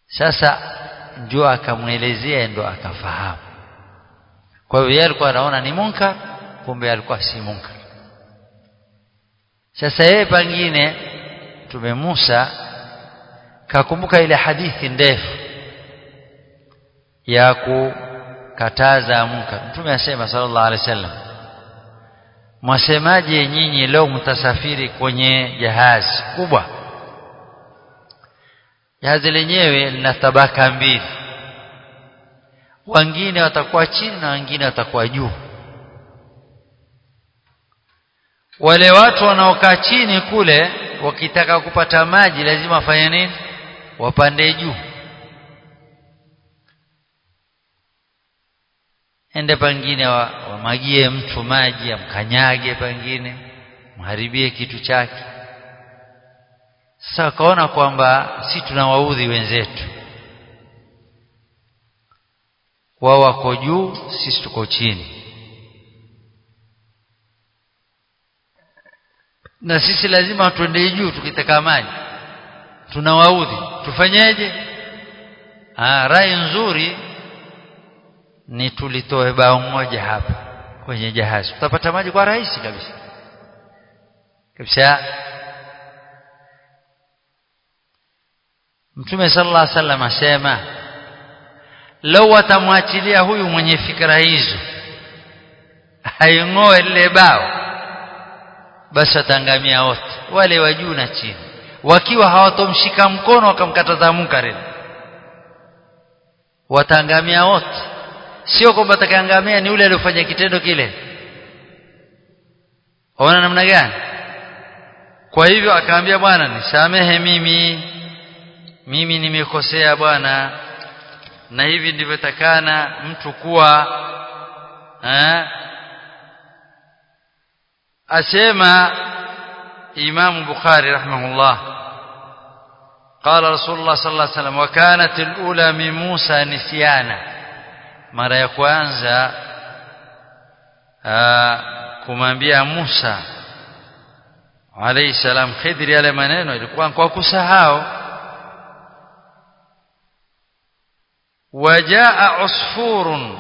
sasa ndio akamwelezea ndio akafahamu kwa hiyo yeye alikuwa anaona ni munkar kumbe alikuwa si munkar sasa yeye pengine tume Musa kakumbuka ile hadithi ndefu ya kukataza munkar mtume asema sallallahu alaihi wasallam mwasemaje nyinyi leo mtasafiri kwenye jahazi kubwa jahazi lenyewe lina tabaka mbili wengine watakuwa chini na wengine watakuwa juu wale watu wanaokaa chini kule wakitaka kupata maji lazima wafanye nini wapande juu ende pengine wamagie mtu maji amkanyage pengine mharibie kitu chake sasa wakaona kwamba si tunawaudhi wenzetu wao wako juu sisi tuko chini na sisi lazima tuende juu tukitaka maji tunawaudhi tufanyeje ah rai nzuri ni tulitoe bao moja hapa kwenye jahazi tutapata maji kwa rahisi kabisa kabisa Mtume sallallahu alaihi wasallam asema lau watamwachilia huyu mwenye fikra hizo haing'oe lile bao basi watangamia wote wale wa juu na chini wakiwa hawatomshika mkono wakamkataza munkari watangamia wote sio kwamba atakaangamia ni yule aliyofanya kitendo kile ona namna gani kwa hivyo akaambia bwana nisamehe mimi mimi nimekosea bwana na hivi ndivyo takana mtu kuwa eh asema Imam Bukhari rahimahullah قال رسول الله صلى الله عليه وسلم وكانت الأولى من موسى نسيانا mara ya kwanza kumwambia Musa alayhi salam Khidri yale maneno ilikuwa kwa kusahau wajaa usfurun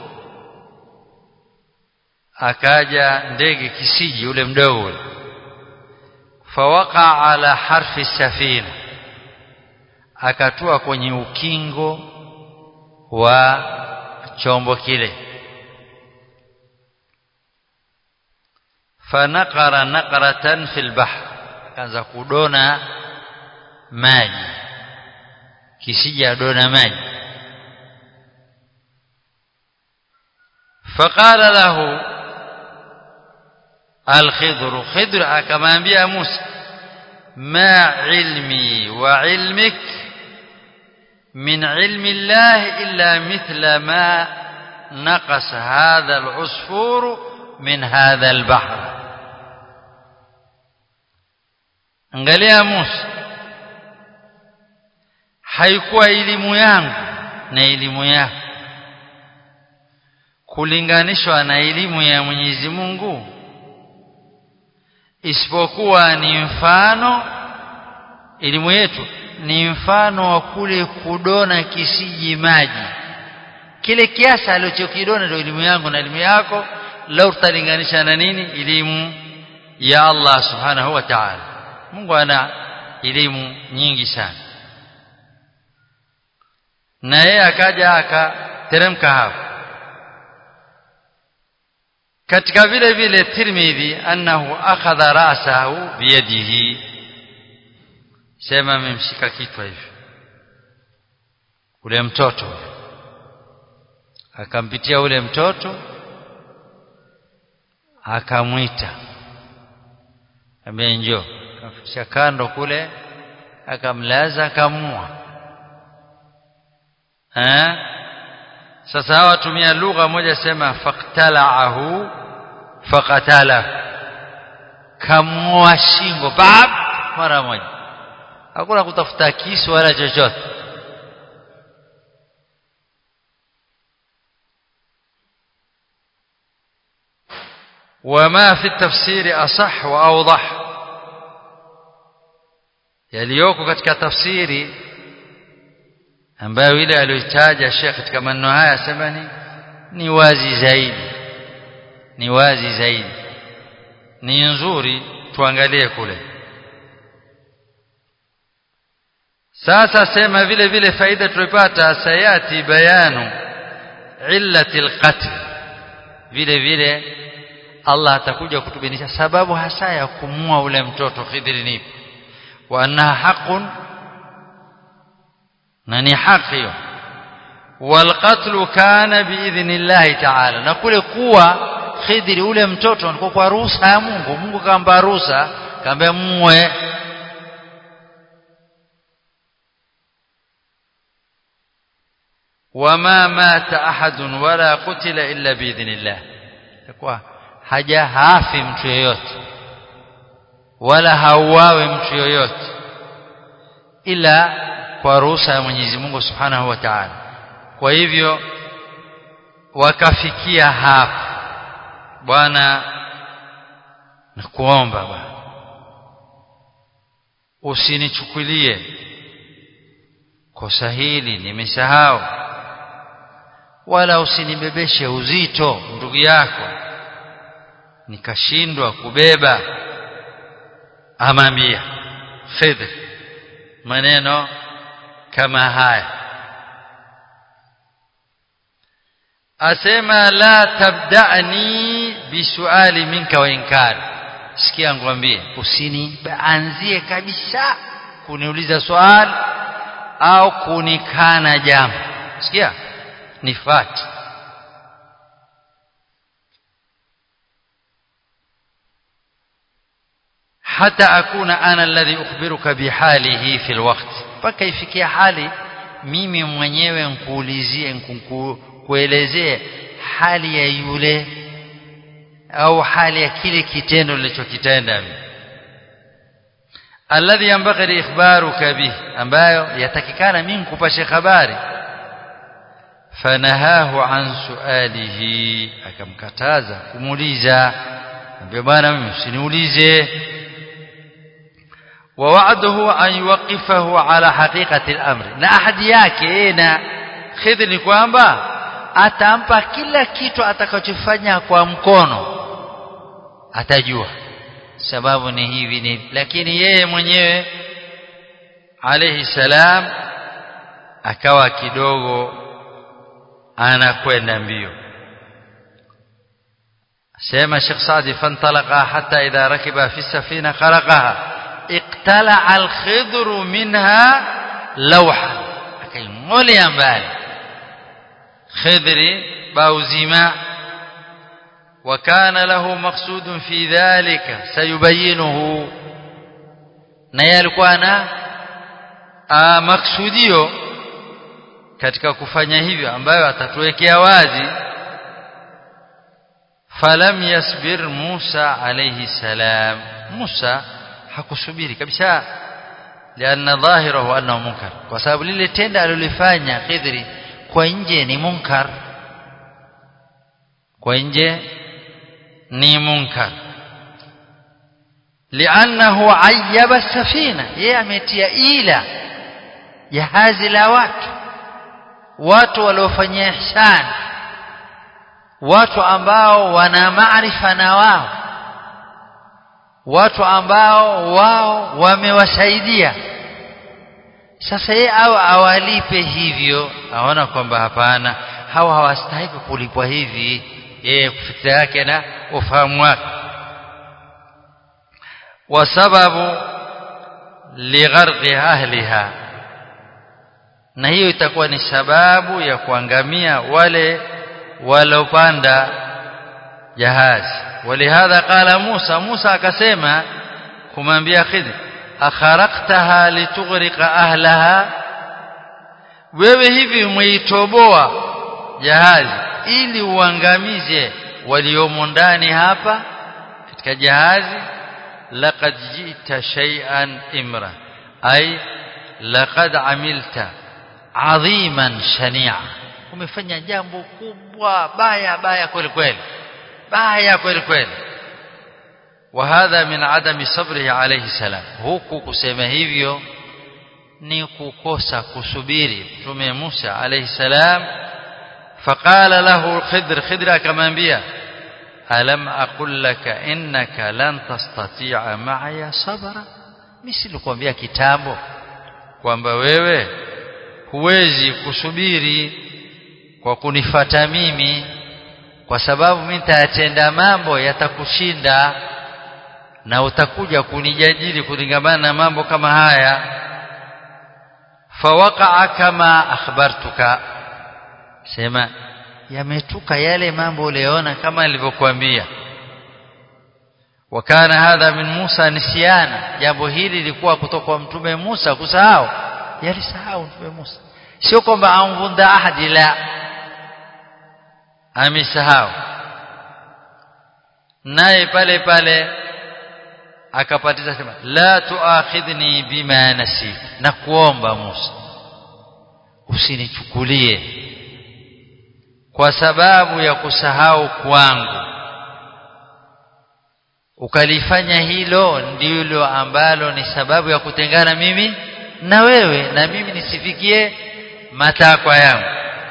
akaja ndege kisiji ule mdogo ule fawaqa ala harfi safina akatua kwenye ukingo wa chombo kile fanaqara naqratan fil bahr akaanza kudona maji kisija dona maji faqala lahu الخضر خضر akamwambia Musa ma ilmi wa ilmik min ilmi Allah illa mithla ma نقص هذا العصفور من هذا البحر angalia Musa haikuwa elimu yangu na elimu yako kulinganishwa na elimu ya Mwenyezi Mungu isipokuwa ni mfano elimu yetu ni mfano wa kule kudona kisiji maji kile kiasi alichokidona ndio elimu yangu na elimu yako lau tutalinganisha na nini elimu ya Allah subhanahu wa ta'ala Mungu ana elimu nyingi sana na yeye akaja akateremka hapo katika vile vile Tirmidhi annahu akhadha ra'sahu biyadihi sema amemshika kichwa hivi ule mtoto akampitia ule mtoto akamwita ambia njoo akamfikisha kando kule akamlaza akamua eh sasa hawa tumia lugha moja sema faqtala'ahu faqatala kamua shingo bab mara moja hakuna kutafuta kisu wala chochote وما في التفسير أصح وأوضح يليوكو katika tafsiri yaliyoko katika tafsiri ni maneno ya Allah subhanahu wa ta'ala Mungu ana elimu nyingi sana na yeye akaja akiteremka hapo katika vile vile Tirmidhi annahu akhadha ra'sahu biyadihi sema amemshika kichwa hivi ule mtoto akampitia ule mtoto akamlaza akamua eh sasa hawa tumia lugha moja sema faqtala'ahu faqatala kamua shingo bab mara moja hakuna kutafuta kisu wala chochote ambayo ile aliyotaja Sheikh katika maneno haya asema ni ni wazi zaidi ni wazi zaidi ni nzuri tuangalie kule sasa sema vile vile faida tulipata sayati bayanu illati alqatl vile vile Allah atakuja kutubainisha sababu hasa ya kumua ule mtoto Khidri ni wa annaha haqqun na ni haki hiyo walqatlu kana biidhnillahi ta'ala na kule kuwa Khidri ule mtoto alikuwa kwa ruhusa ya Mungu Mungu kaamba ruhusa kaambia muwe wama mata ahadun wala qutila illa biidhnillah kwa haja hafi mtu yeyote wala hauawe mtu yoyote ila kwa ruhusa ya Mwenyezi Mungu Subhanahu wa Ta'ala kwa hivyo wakafikia hapa bwana nakuomba bwana usinichukulie kosa hili nimesahau wala usinibebeshe uzito ndugu yako nikashindwa kubeba amamia khidr maneno kama haya asema la tabda'ni bisuali minka wa inkari sikia ngwambie usinianzie kabisa kuniuliza swali au kunikana jambo sikia nifati hata akuna ana alladhi ukhbiruka bihalihi fi alwaqt mpaka ifikia hali mimi mwenyewe nkuulizie nkuelezee hali ya yule au hali ya kile kitendo nilichokitenda alladhi yanbaghi ikhbaruka bih ambayo yatakikana mimi kupashe habari fanahahu an sualihi akamkataza kumuuliza ambia bwana mimi usiniulize ووعده أن يوقفه على حقيقة الأمر na ahadi yake na khidr ni kwamba atampa kila kitu atakachofanya kwa mkono atajua sababu ni hivi ni lakini yeye mwenyewe alayhi salam akawa kidogo anakwenda mbio sema Sheikh Saadi fantalaqa hatta idha rakiba fi safina kharaqaha اقتلع الخضر منها لوحا akaingolea mbali khidri bauzima وكان له مقصود في ذلك سيبينه na yeye alikuwa na maksudio katika kufanya hivyo ambayo atatuwekea wazi falam yasbir Musa alayhi salam Musa hakusubiri kabisa lianna dhahirahu annahu munkar kwa sababu lile tendo alilofanya Khidri kwa nje ni munkar kwa nje ni munkar liannahu ayyaba safina yeye ametia ila jahazi la watu watu waliofanyia ihsan watu ambao wana maarifa na wao watu ambao wao wamewasaidia sasa yeye au awalipe hivyo aona kwamba hapana hawa hawastahili kulipwa hivi yeye kufikira yake na ufahamu wake wa sababu ligharqi ahliha na hiyo itakuwa ni sababu ya kuangamia wale walopanda jahazi ولهذا قال موسى موسى akasema kumwambia Khidr akharaqtaha litughriqa ahlaha wewe hivi umeitoboa jahazi ili uangamize waliomo ndani hapa katika jahazi laqad jita shay'an imra ay laqad amilta adhiman shani'a umefanya jambo kubwa baya baya kweli kweli baya kweli kweli وهذا من عدم صبره عليه السلام huku kusema hivyo ni kukosa kusubiri mtume Musa alayhi salam faqala lahu khidr khidr akamwambia alam aqul laka innaka lan tastati'a ma'aya sabra mimi silikwambia kitambo kwamba wewe huwezi kusubiri kwa kunifata mimi kwa sababu mimi nitayatenda mambo yatakushinda na utakuja kunijadili kulingamana na mambo kama haya fawaqa'a kama akhbartuka sema yametuka yale mambo uliona kama nilivyokuambia wakana hadha min Musa nisyana jambo hili lilikuwa kutoka kwa mtume Musa kusahau yalisahau mtume Musa sio kwamba amvunda ahadi la amesahau naye pale pale akapatiza sema la tuakhidhni bima nasit na kuomba Musa usinichukulie kwa sababu ya kusahau kwangu ukalifanya hilo ndilo ambalo ni sababu ya kutengana mimi na wewe na mimi nisifikie matakwa yangu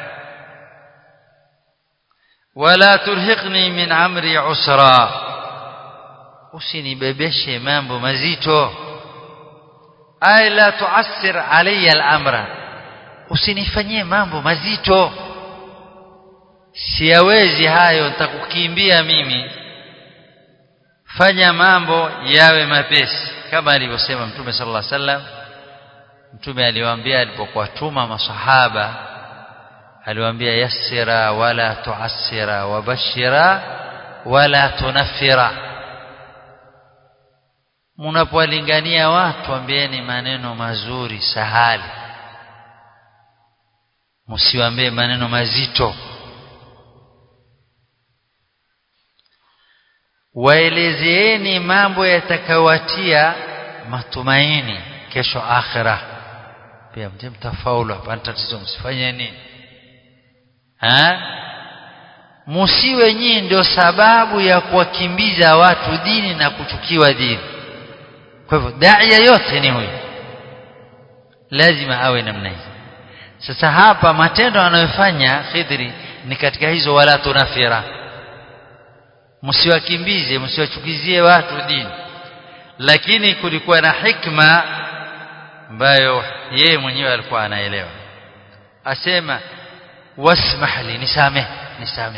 wala turhiqni min amri usra usinibebeshe mambo mazito ay la tuassir alayya al-amra usinifanyie mambo mazito siyawezi hayo nitakukimbia mimi fanya mambo yawe mapesi kama alivyosema mtume sallallahu alaihi wasallam mtume aliwaambia alipokuwa tuma masahaba aliwaambia yassira wala tuassira wabashira wala tunaffira mnapowalingania watu ambieni maneno mazuri sahali msiwaambie maneno mazito waelezeeni mambo yatakayowatia matumaini kesho akhira pia mje mtafaulu hapa tatizo msifanye nini ha musiwe nyinyi ndio sababu ya kuwakimbiza watu dini na kuchukiwa dini kwa hivyo daia yote ni huyu lazima awe namna hii sasa hapa matendo anayofanya Khidri ni katika hizo wala tunafira msiwakimbize msiwachukizie watu dini lakini kulikuwa na hikma ambayo yeye mwenyewe alikuwa anaelewa asema wasmah li nisameh nisameh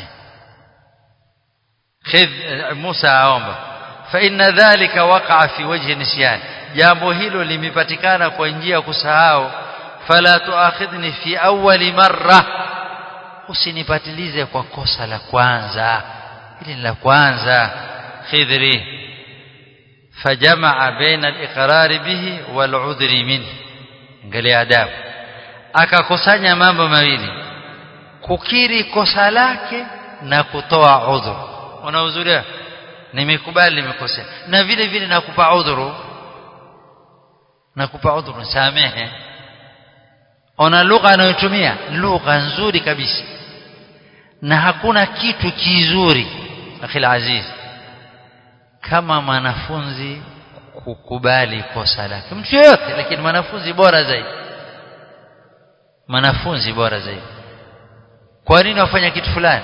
khidh Musa aomba fa inna dhalika waqa'a fi wajhi nisyan jambo hilo limepatikana kwa njia ya kusahau fala tuakhidhni fi awwali marra usinipatilize kwa kosa la kwanza hili ni la kwanza khidri fajamaa baina al-iqrar bihi wal udhri minhu angalia adabu akakusanya mambo mawili kukiri kosa lake na kutoa udhuru unahudhuria nimekubali nimekosea na vile vile nakupa udhuru nakupa udhuru samehe ona lugha anayotumia lugha nzuri kabisa na hakuna kitu kizuri akhil aziz kama mwanafunzi kukubali kosa lake mtu yoyote lakini mwanafunzi bora zaidi mwanafunzi bora zaidi kwa nini wafanya kitu fulani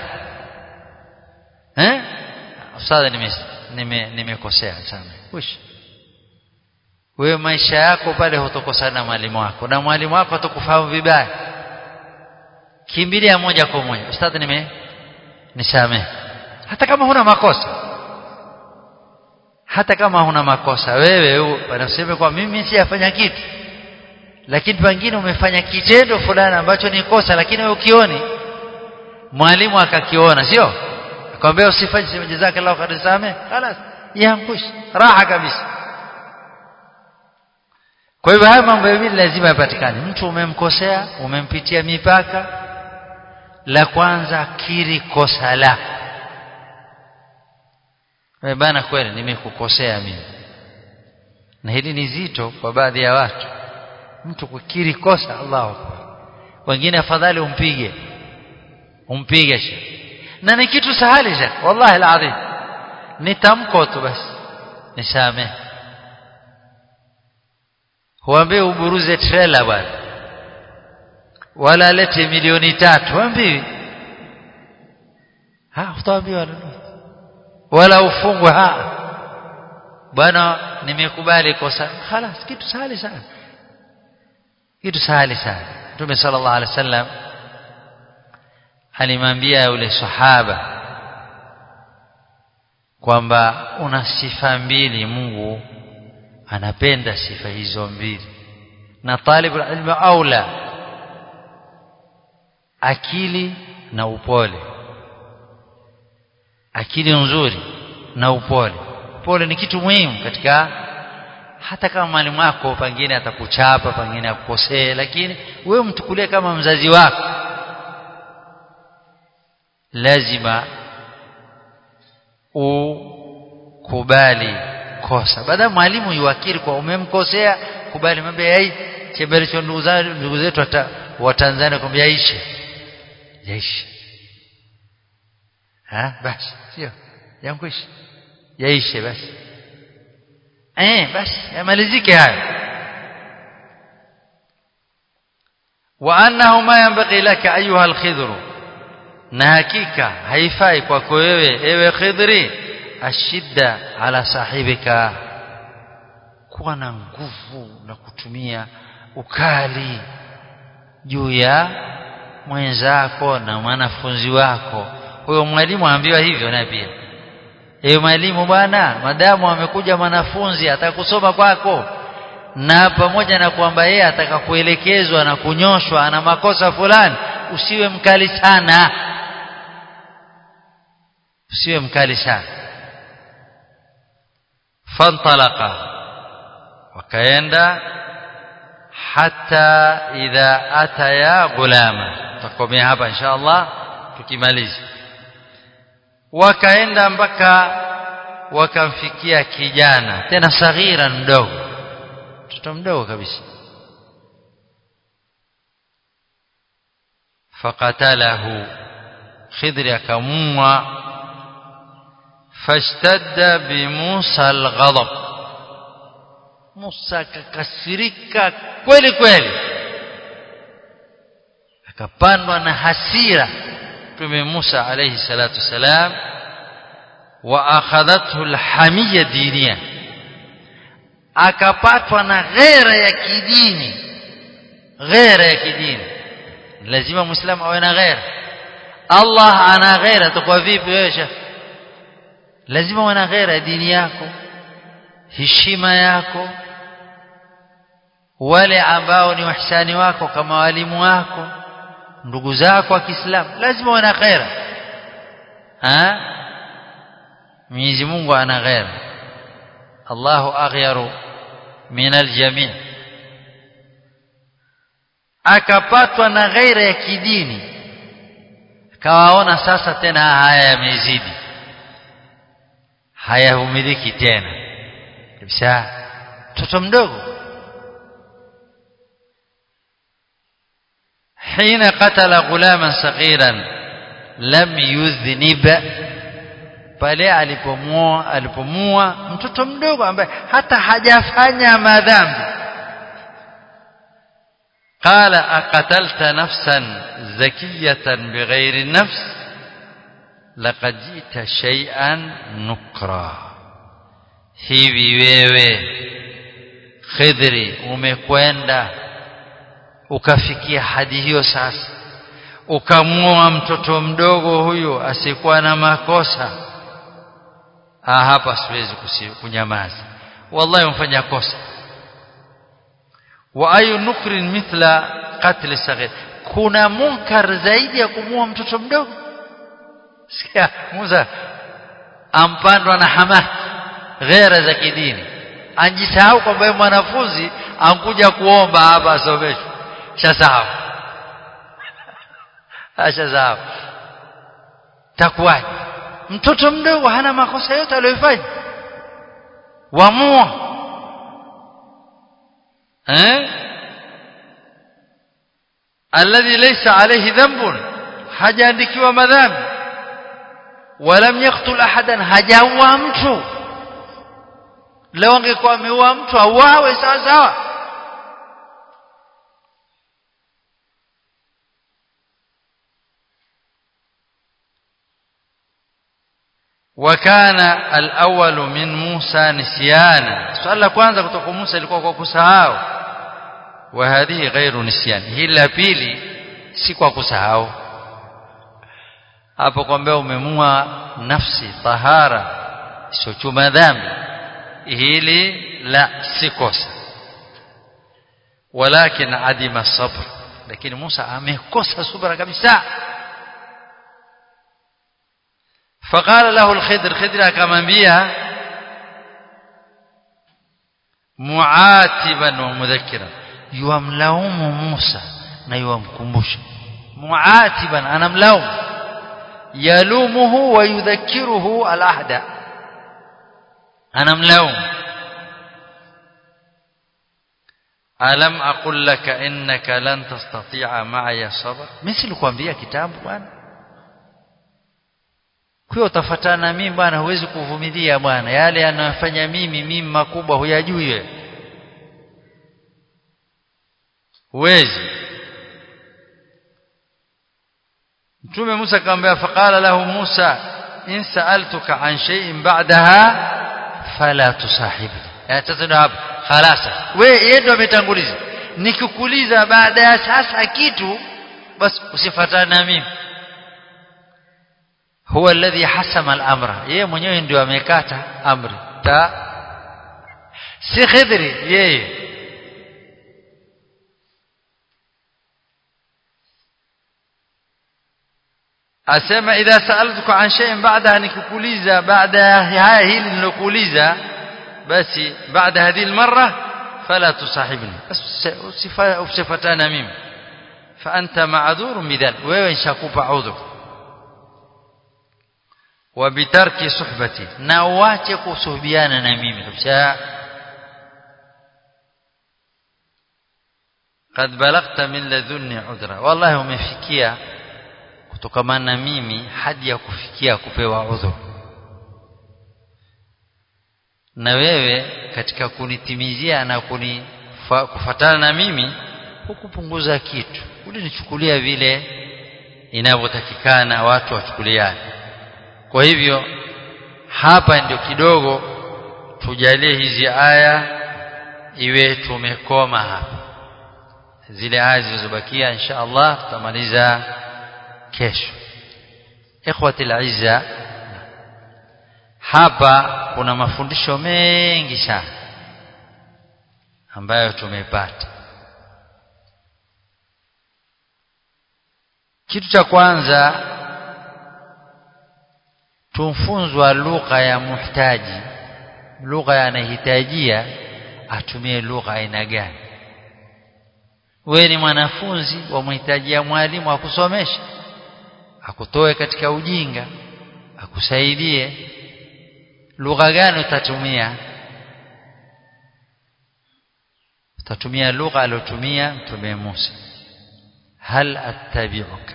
eh ustadha nimekosea nime, nimekosea sana wish wewe maisha yako pale hutokosana na mwalimu wako na mwalimu wako atakufahamu vibaya kimbilia moja kwa moja ustadhi nime nisamehe hata kama huna makosa hata kama huna makosa wewe wanasema kwa mimi sijafanya kitu lakini pengine umefanya kitendo fulani ambacho ni kosa lakini wewe ukioni mwalimu akakiona sio akamwambia usifanye sema jazakallahu khair same خلاص yankush raha kabisa kwa hivyo haya mambo mawili lazima yapatikane mtu umemkosea umempitia mipaka la kwanza kiri kosa lako wewe bana kweli nimekukosea mimi na hili ni zito kwa baadhi ya watu mtu kukiri kosa Allahu akbar wengine afadhali umpige umpige shi na ni kitu sahali shekh wallahi alazim ni tamko tu basi nisamehe huambie uburuze trailer bwana wala alete milioni tatu waambiwi ha utaambiwa wala ufungwe ha bwana nimekubali kosa خلاص kitu sahali sana kitu sahali sana Mtume sallallahu alaihi wasallam alimwambia yule sahaba kwamba una sifa mbili Mungu anapenda sifa hizo mbili na talibu ilmu aula akili na upole akili nzuri na upole upole ni kitu muhimu katika hata kama mwalimu wako pengine atakuchapa pengine akukosee lakini wewe mtukulie kama mzazi wako lazima ukubali kosa baada mwalimu yuakiri kwa umemkosea kubali mambo yai chembelecho ndugu zangu ndugu zetu wa Tanzania kwambia yaishe yaishe ha basi sio yankwisha yaishe basi eh basi yamalizike hayo wa annahu ma yanbaghi laka ayuha alkhidru na hakika haifai kwako wewe ewe khidri ashidda ala sahibika kuwa na nguvu na kutumia ukali juu ya mwenzako na mwanafunzi wako huyo mwalimu aambiwa hivyo naye pia ewe mwalimu bwana madamu amekuja mwanafunzi atakusoma kwako na pamoja na kwamba yeye atakakuelekezwa na kunyoshwa ana makosa fulani usiwe mkali sana usiwe mkali sana fantalaqa wakaenda hata idha ataya gulama tutakomea hapa insha Allah tukimaliza wakaenda mpaka wakamfikia kijana tena saghira mdogo mtoto mdogo kabisa fakatalahu khidri akamua fashtadda bimusa alghadab Musa akakasirika kweli kweli akapandwa na hasira Mtume Musa alayhi salatu wasalam wa akhadhathu alhamiyya diniya akapatwa na ghera ya kidini ghera ya kidini lazima muislamu awe na ghera Allah ana ghera tukwa vipi wewe shekh lazima uwe na ghera ya dini yako heshima yako wale ambao ni wahsani wako kama walimu wako ndugu zako wa Kiislamu lazima uwe na ghera ha Mwenyezi Mungu ana ghera Allahu aghyaru min aljami' akapatwa na ghaira ya kidini kawaona sasa tena haya yamezidi hayahumiliki tena kabisa mtoto mdogo حين قتل غلاما صغيرا لم يذنب pale alipomua alipomua mtoto mdogo ambaye hata hajafanya madhambi qala aqatalta nafsan zakiyatan bighairi nafs laqad jita shay'an nukra hivi wewe khidri umekwenda ukafikia hadi hiyo sasa ukamua mtoto mdogo huyo asikuwa na makosa ah hapa siwezi kunyamaza wallahi umfanya kosa wa ayu nukrin mithla qatl saghir kuna munkar zaidi ya kumua mtoto mdogo sikia Musa ampandwa na hamaki ghera za kidini anjisahau kwamba yeye mwanafunzi ankuja kuomba hapa asomeshwe shasahau ashasahau takuwaje mtoto mdogo hana makosa yote aliyofanya wamua eh alladhi laysa alayhi dhanbun hajaandikiwa madhambi walam yaqtul ahadan hajaua mtu leo angekuwa ameua mtu auawe sawa sawa وكان الأول من موسى نسيانا سؤال la kwanza kutoka Musa ilikuwa kwa kusahau وهذه غير نسيان hili la pili si kwa kusahau hapo kwamba umemua nafsi tahara isiyochuma dhambi hili la si kosa walakin adima sabr lakini Musa amekosa subra kabisa فقال له الخضر خضر akamwambia muatiban wa mudhakkira yuamlaumu Musa na yuamkumbusha muatiban anamlaumu yalumuhu wa yudhakkiruhu alahda anamlaumu alam aqul laka innaka lan tastati'a ma'a sabr mimi silikwambia kitambo bwana kwa utafatana mimi bwana huwezi kuvumilia bwana yale yanayofanya mimi mimi makubwa huyajui wewe huwezi Mtume Musa akamwambia faqala lahu Musa in sa'altuka an shay'in ba'daha fala tusahibni yatatana hapo خلاص wewe yeye ndo ametanguliza nikikuuliza baada ya sasa kitu basi usifuatane na mimi huwa alladhi hasama al-amra yeye mwenyewe ndio amekata amri ta si khidri yeye asema idha sa'altuka an shay'in ba'daha nikikuuliza baada haya hili nilokuuliza basi baada hadhihi almarra fala tusahibni usifatana mimi fa anta ma'dhurun bidhal wewe nishakupa udhur wa bitarki suhbati na uache kusuhubiana na mimi kabisa قد بلغت من لذني عذرا والله umefikia kutokamana na mimi hadi ya kufikia kupewa udhur na wewe katika kunitimizia na kuni kufatana na mimi hukupunguza kitu ulinichukulia vile inavyotakikana watu wachukuliane kwa hivyo hapa ndio kidogo tujalie hizi aya iwe tumekoma hapa zile aya zilizobakia insha Allah tutamaliza kesho ikhwati al hapa kuna mafundisho mengi sana ambayo tumepata kitu cha kwanza tumfunzwa lugha ya muhtaji lugha anahitajia atumie lugha aina gani wewe ni mwanafunzi wa mhitajia mwalimu akusomesha akutoe katika ujinga akusaidie lugha gani utatumia utatumia lugha aliyotumia mtume Musa hal attabi'uka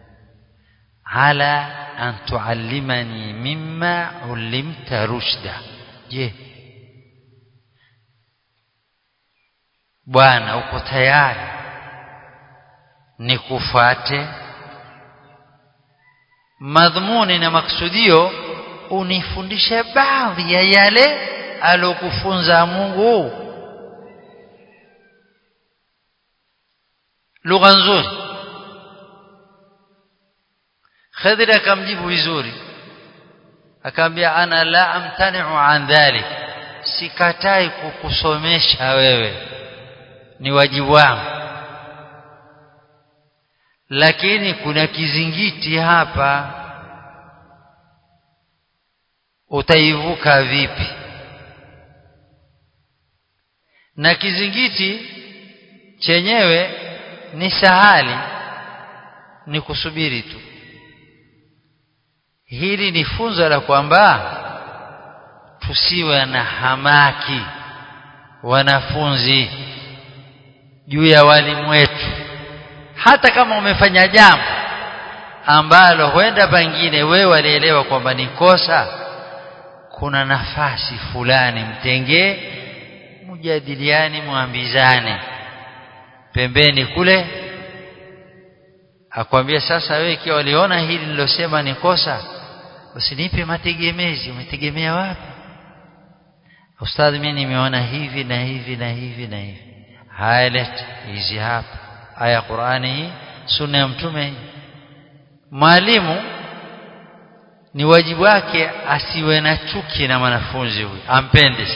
ala an tuallimani mimma ulimta rushda je bwana uko tayari nikufuate madhumuni na maksudio unifundishe baadhi ya yale alokufunza Mungu lugha nzuri Khidr akamjibu vizuri akamwambia ana la amtani'u an dhalik sikatai kukusomesha wewe ni wajibu wangu lakini kuna kizingiti hapa utaivuka vipi na kizingiti chenyewe ni sahali ni kusubiri tu hili ni funzo la kwamba tusiwe na hamaki wanafunzi juu ya walimu wetu hata kama umefanya jambo ambalo huenda pengine wewe walielewa kwamba ni kosa kuna nafasi fulani mtengee mjadiliani mwambizane pembeni kule akwambia sasa wewe ikiwa waliona hili nilosema ni kosa basi nipe mategemezi umetegemea wapi ustadhi mimi nimeona hivi na hivi na hivi na hivi haya leta hizi hapa aya Qur'ani hii sunna ya mtume hii mwalimu ni wajibu wake asiwe na chuki na mwanafunzi huyu ampende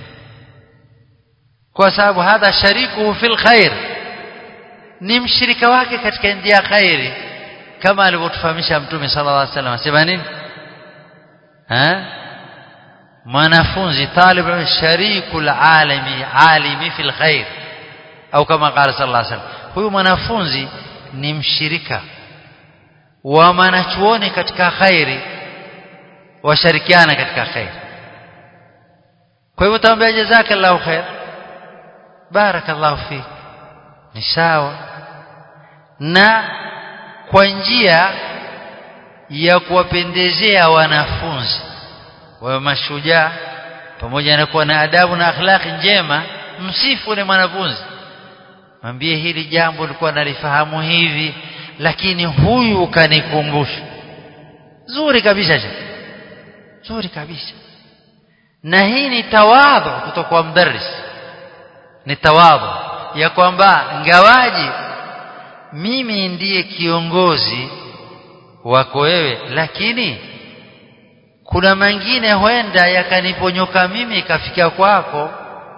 kwa sababu hadha sharikuhu fil khair ni mshirika wake katika njia khairi kama alivyotufahamisha mtume sallallahu alaihi wasallam asema nini ha mwanafunzi talib sharikul alimi alimi fil khair au kama qala sallallahu alaihi wasallam huyu mwanafunzi ni mshirika wa mwanachuoni katika khairi washirikiana katika khair kwa hivyo tamwambia jazakallahu khair barakallahu fik ni sawa na kwa njia ya kuwapendezea wanafunzi wawe mashujaa pamoja na kuwa na adabu na akhlaqi njema msifu ni mwanafunzi mwambie hili jambo lilikuwa nalifahamu hivi lakini huyu kanikumbusha zuri kabisa zuri kabisa na hii ni tawadhu kutoka kwa mdarris ni tawadhu ya kwamba ngawaji mimi ndiye kiongozi wako wewe lakini kuna mengine huenda yakaniponyoka mimi ikafika kwako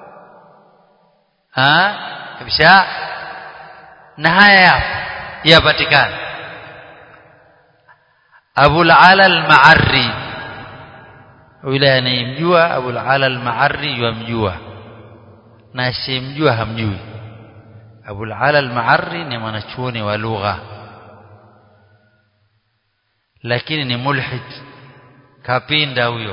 ha kabisa na haya yapo yapatikana Abul Ala al-Ma'arri yule anayemjua Abul Ala al-Ma'arri yamjua na asimjua hamjui Abul Ala al-Ma'arri ni mwanachuoni wa lugha lakini ni mulhid kapinda huyo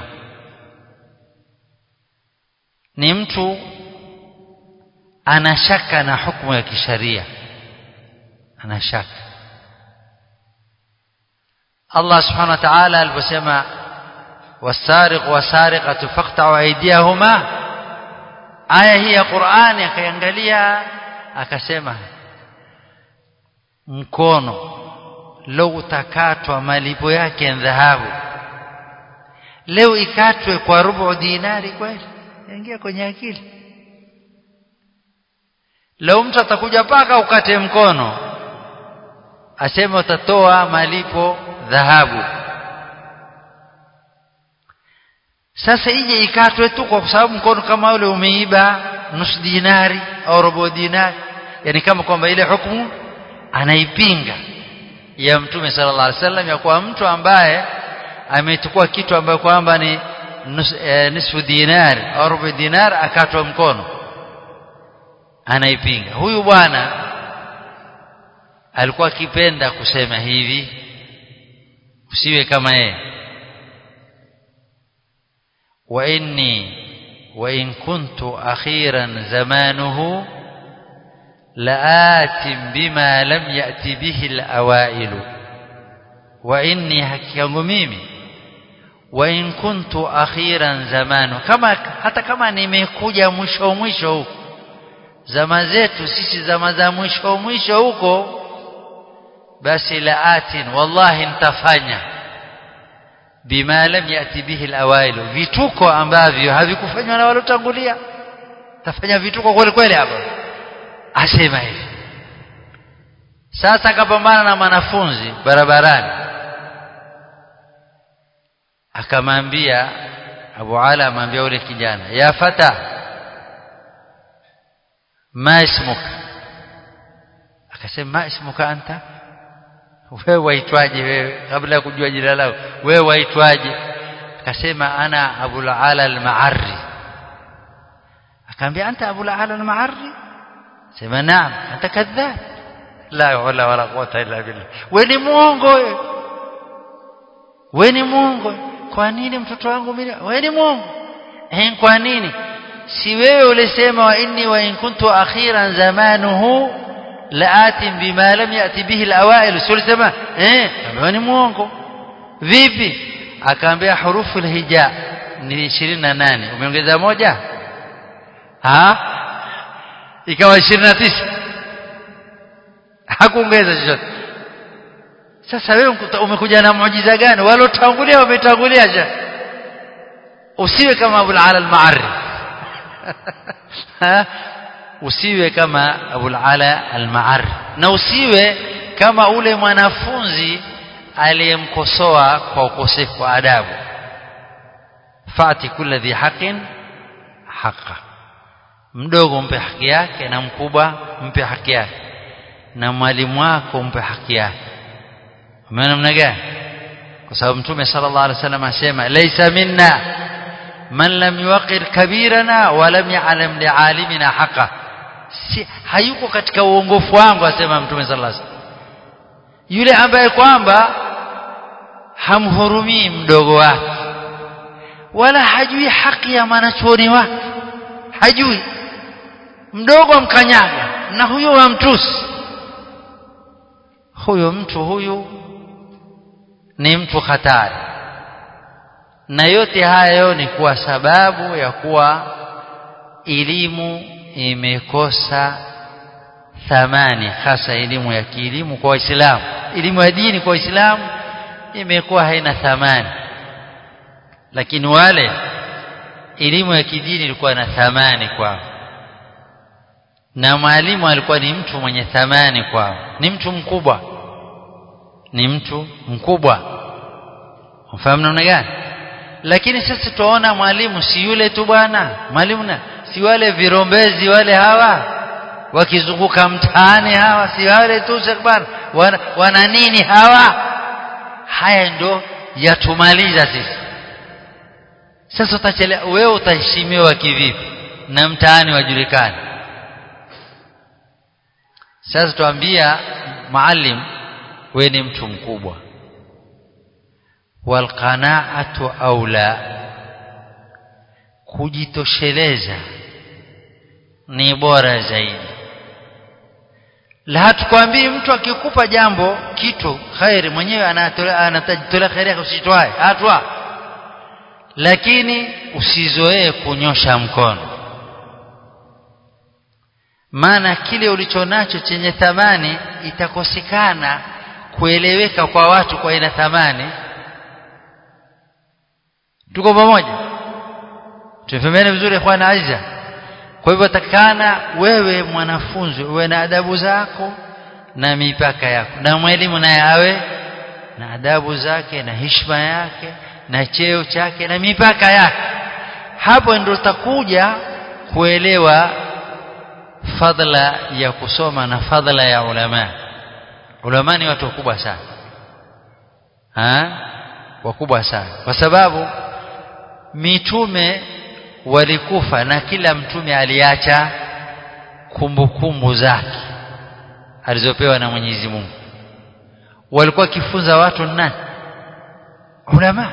ni mtu anashaka na hukumu ya kisharia anashaka Allah subhanahu wa ta'ala aliposema wasariq wasariqatu faqta'u aydiyahuma aya hii ya Qur'ani akaangalia akasema mkono leo utakatwa malipo yake dhahabu leo ikatwe kwa rubu dinari kweli ingia kwenye akili leo mtu atakuja paka ukate mkono aseme utatoa malipo dhahabu sasa ije ikatwe tu kwa sababu mkono kama ule umeiba nusu dinari au robo dinari yani kama kwamba ile hukumu anaipinga ya mtume sallallahu alaihi wasallam ya kwa mtu ambaye amechukua kitu ambayo kwamba ni nus, e, nisfu dinari au robo dinar akatwa mkono anaipinga huyu bwana alikuwa akipenda kusema hivi usiwe kama yeye wa inni wa in kuntu akhiran zamanuhu laatim bima lam yati bihi alawailu wa inni hakiyangu mimi wa in kuntu akhiran zamanu kama hata kama nimekuja mwisho mwisho huko zama zetu sisi zama za mwisho mwisho huko basi laatin wallahi nitafanya bima lam yati bihi alawailu vituko ambavyo havikufanywa na walotangulia tafanya vituko kweli kweli hapa asema hivi sasa akapambana na mwanafunzi barabarani akamwambia Abu Ala amwambia yule kijana ya fata ma ismuka akasema ma ismuka anta wewe waitwaje wewe kabla ya kujua jina lako wewe waitwaje akasema ana Abu Ala al-Ma'arri akamwambia anta Abu Ala al-Ma'arri sema naam anta kadhab la wala wala quwata illa billah wewe ni muongo wewe wewe ni muongo kwa nini mtoto wangu mimi wewe ni muongo eh kwa nini si wewe ulisema wa inni wa in kuntu akhiran zamanuhu laatim bima lam yati bihi alawail si ulisema eh wewe ni muongo vipi akaambia hurufu alhija ni 28 umeongeza moja ha ikawa 29 hakuongeza chochote sasa wewe umekuja na muujiza gani walotangulia wametangulia je usiwe kama Abu al-Ala al-Ma'arri usiwe kama Abu al-Ala al-Ma'arri na usiwe kama ule mwanafunzi aliyemkosoa kwa ukosefu wa adabu fati kulli dhi haqqin haqqa mdogo mpe haki yake na mkubwa mpe haki yake na mwalimu wako mpe haki yake umeona namna gani kwa sababu mtume sallallahu alaihi wasallam asema laysa minna man lam yuqir kabirana wa lam ya'lam li'alimina haqa si hayuko katika uongofu wangu asema mtume sallallahu alaihi wasallam yule ambaye kwamba hamhurumii mdogo wake wala hajui haki ya mwanachuoni wake hajui mdogo amkanyaga na huyo wamtusi huyo mtu huyu ni mtu hatari na yote hayo ni kwa sababu ya kuwa elimu imekosa thamani hasa elimu ya kielimu kwa waislamu elimu ya dini kwa waislamu imekuwa haina thamani lakini wale elimu ya kidini ilikuwa na thamani kwao na mwalimu alikuwa ni mtu mwenye thamani kwao ni mtu mkubwa ni mtu mkubwa ufahamu namna gani lakini sasa tuona mwalimu si yule tu bwana mwalimu na si wale virombezi wale hawa wakizunguka mtaani hawa si wale tu bwana wana, wana nini hawa haya ndo yatumaliza sisi sasa utachelewa wewe utaheshimiwa kivipi na mtaani wajulikani sasa tuambia maalim wewe ni mtu mkubwa walqanaatu aula kujitosheleza ni bora zaidi la hatukwambii mtu akikupa jambo kitu khairi mwenyewe anatajitolea khairi yake usitwae hatwa lakini usizoee kunyosha mkono maana kile ulichonacho chenye thamani itakosekana kueleweka kwa watu kwa ina thamani tuko pamoja tufahamiane vizuri ikhwana aiza kwa hivyo takana wewe mwanafunzi uwe na adabu zako na mipaka yako na mwalimu naye awe na adabu zake na heshima yake na cheo chake na mipaka yake hapo ndio utakuja kuelewa fadla ya kusoma na fadla ya ulama ulama ni watu wakubwa sana ha? wakubwa sana kwa sababu mitume walikufa na kila mtume aliacha kumbukumbu zake alizopewa na Mwenyezi Mungu walikuwa wakifunza watu nani ulama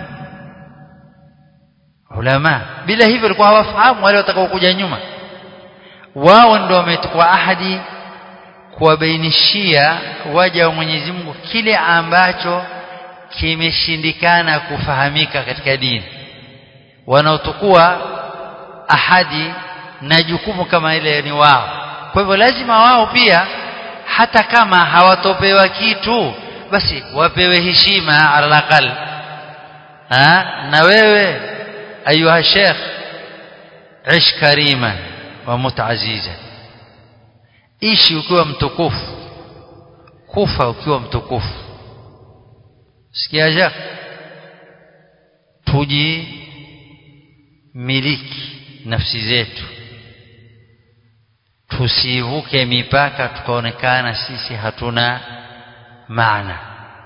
ulama bila hivyo walikuwa hawafahamu wale watakaokuja nyuma wao ndio wamechukua ahadi kuwabainishia waja wa Mwenyezi Mungu kile ambacho kimeshindikana kufahamika katika dini wanaotukua ahadi na jukumu kama ile ni wao kwa hivyo lazima wao pia hata kama hawatopewa kitu basi wapewe heshima alaqal na wewe ayuha sheikh ish kariman wa mutaziza ishi ukiwa mtukufu kufa ukiwa mtukufu sikia ja tuji miliki nafsi zetu tusivuke mipaka tukaonekana sisi hatuna maana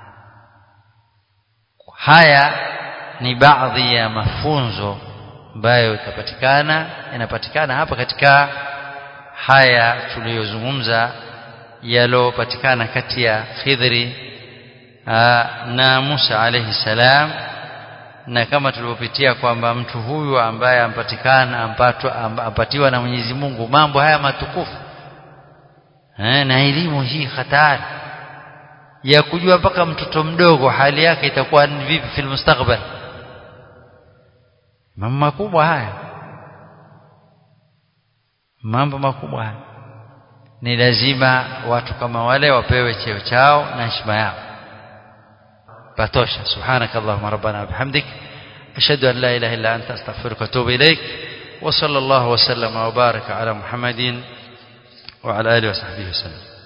haya ni baadhi ya mafunzo ambayo itapatikana yanapatikana hapa katika haya tuliyozungumza yalopatikana kati ya Khidri na Musa alayhi salam na kama tulivyopitia kwamba mtu huyu ambaye ampatikana ampatwa ampatiwa na Mwenyezi Mungu mambo haya matukufu eh, na elimu hii hatari ya kujua mpaka mtoto mdogo hali yake itakuwa vipi fil mustakbal mambo makubwa haya mambo makubwa haya ni lazima watu kama wale wapewe cheo chao na heshima yao patosha subhanakallahumma rabbana bihamdik ashhadu an la ilaha illa anta astaghfiruka wa atubu ilaik wa sallallahu wa sallama wa baraka ala muhammadin wa ala alihi wa sahbihi wasallam